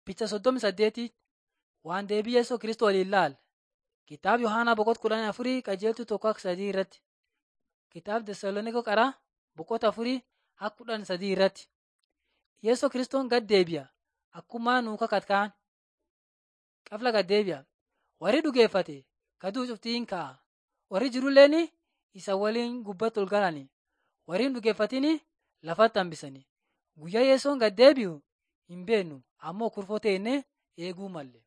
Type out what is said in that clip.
Picha soddomi saddeetii waan deebii Yesuus Kiristoos waliin ilaala. Kitaaba Yohaanaa boqota kudhanii afurii qajeeltuu tokko akka sadii irratti. Kitaaba Tesaloonikoo qaraa boqota afurii akka kudhan sadii irratti. Yesuus Kiristoos gad deebi'a. Akkuma nuu kakatkaan qafla gad deebi'a. Warri dhugeeffate kaduu cuftiin ka'a. Warri jirulleen isa waliin gubbatti ol galani. Warri hin dhugeeffatin lafatti hambisani. Guyyaa Yesuus gad deebi'u hin beeknu ammoo kurfoo teennee eeguu malle.